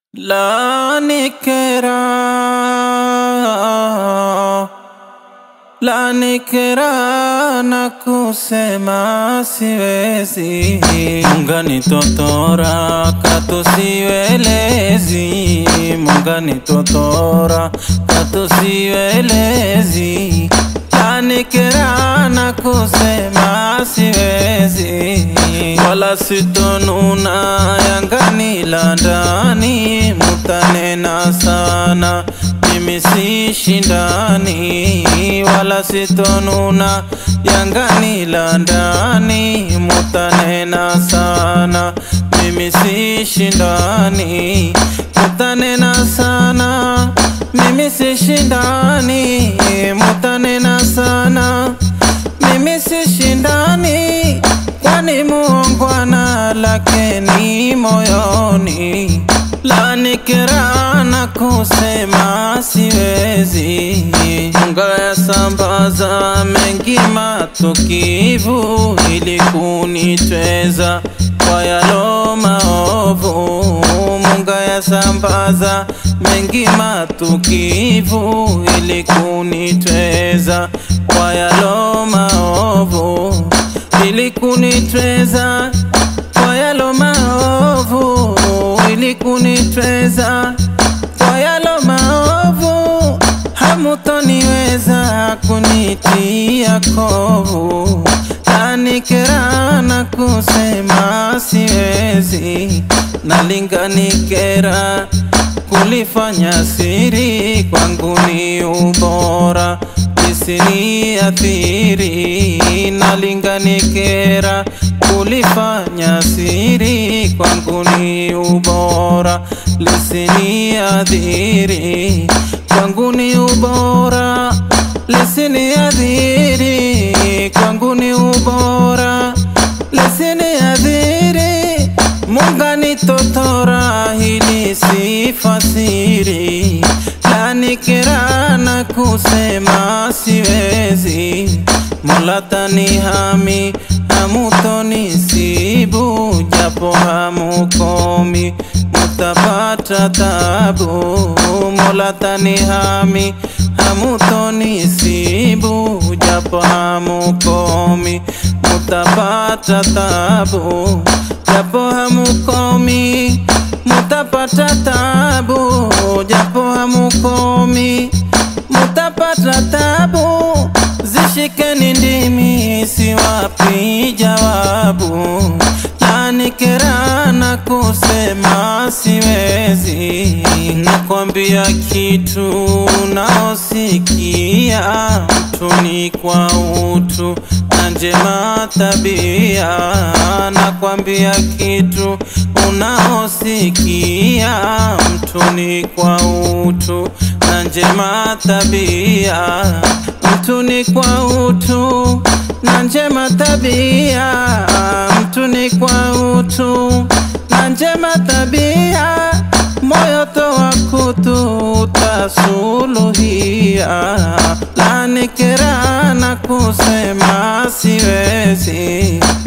La nikera La nikera na kusema siwezi Mungani totora kato siwelezi Mungani totora kato siwelezi La nikera na kusema siwezi Wala sitonuna yangani la ndani Mutanena sana mimi si shindani wala sitonuna yangani la ndani mutanena sana mimi si shindani mutanena sana mimi si shindani mutanena sana mimi si shindani kwani muongwana lakini moyoni lanikera na kusema siwezi ngaya sambaza mengi matukivu ili kunitweza kwa yalo maovu mungaya sambaza mengi matukivu ili kunitweza kwa yalo maovu ili kunitweza kwa yalo maovu ili kunitweza kwa yalo maovu hamutoniweza kunitia kovu nanikera na kusema siwezi nalinganikera kulifanya siri kwangu ni ubora isiniathiri nalinganikera kulifanya siri kwangu ni ubora lisiniadhiri kwangu ni ubora lisiniadhiri kwangu ni ubora lisiniadhiri mungani totora hili sifasiri lanikera na kusema siwezi mola tanihami hamutonisibu japo hamukomi mutapata tabu mola tanihami hamutonisibu japo hamukomi mutapata tabu japo hamukomi mutapata tabu japo hamukomi mutapata tabu zishikeni ndimi siwapi jawabu nanikera na kusema siwezi nakwambia kitu naosikia mtu ni kwa utu na njema tabia nakwambia kitu unaosikia mtu ni kwa utu na njema tabia mtu ni kwa utu na njema tabia mtu ni kwa utu na njema tabia moyo toa kutu utasuluhia lanikera na kusema siwezi